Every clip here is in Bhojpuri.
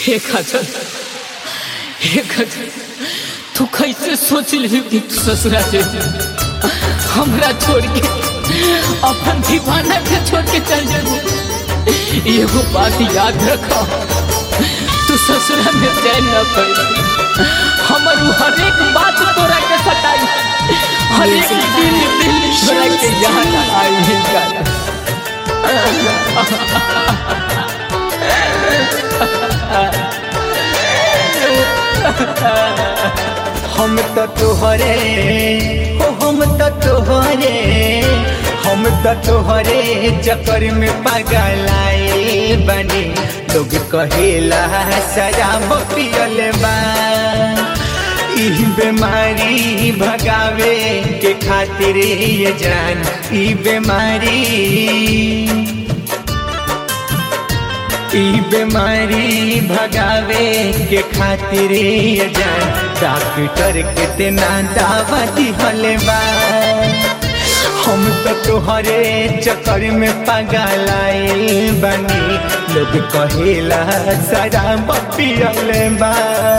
हे खजल हे खजल तू कैसे सोच ली कि तू ससुरा से हमरा छोड़ के अपन दीवाना के छोड़ के चल जाबू एगो बात याद रखो तू ससुरा में चैन न पैबू हमर उ हरेक बात तोरा के सताई हरेक दिल दिल तोरा के याद आई है का हम तो तोहरे हो हम तो तोहरे हम तो तोहरे चक्कर में पगलाए बने लोग कहेला शराब पियल बा ई बीमारी भगावे के खातिर ये जान ई बीमारी ई बीमारी भगावे के खातिर ये जान डॉक्टर कितना दावा दिहले बा हम तो तोहरे चक्कर में पगलाए बनी लोग कहेला शराब पियले बा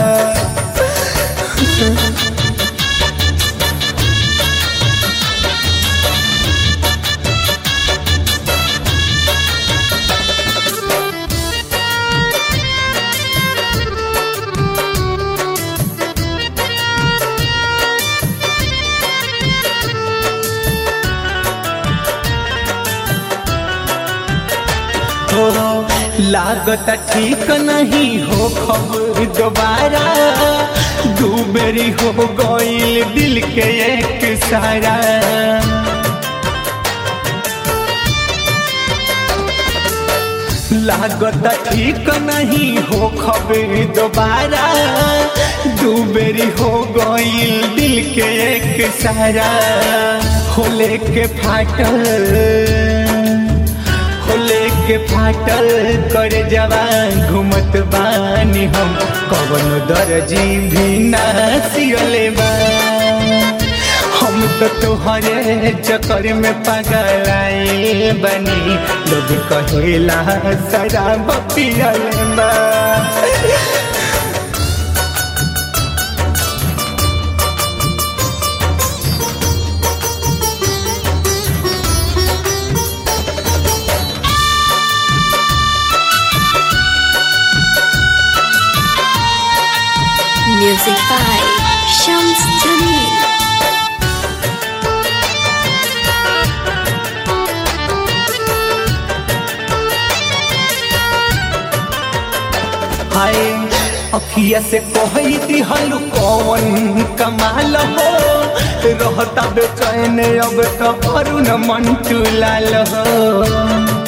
हो लागत ठीक नहीं हो खबर दोबारा दू बेरी हो गईल दिल के एक सारा लागत ठीक नहीं हो खबर दोबारा दू बेरी हो गईल दिल के एक सारा हो लेके फाटल खोले के फाटल कर जवान घूमत बानी हम कवन दर्जी भी ना सियले बा हम तो तोहरे चक्कर में पगलाए बनी लोग कहेला शराब पियले बा Music by Shams Jamil. हाय अखिया से कहई दिहल कौन कमाल हो रहता बेचैन अब तो अरुण मन चुलाल हो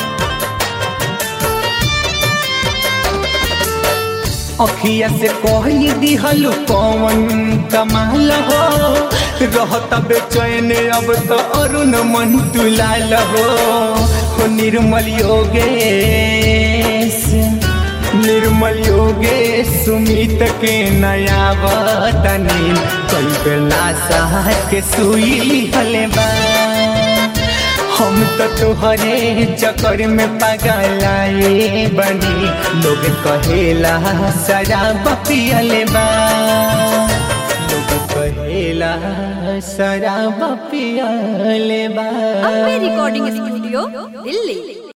अखिया से कहई दिहल कौन कमाल हो रहता बेचैन अब तो अरुण मन तुलाल हो हो निर्मल योगेश निर्मल योगे सुमित के नया वतनी कई बेला सह के सुई हले बा हम तो तुहरे चक्कर में पगलाए बनी लोग कहेला शराब पियले बा लोग कहेला शराब पियले बा अम्बे रिकॉर्डिंग स्टूडियो दिल्ली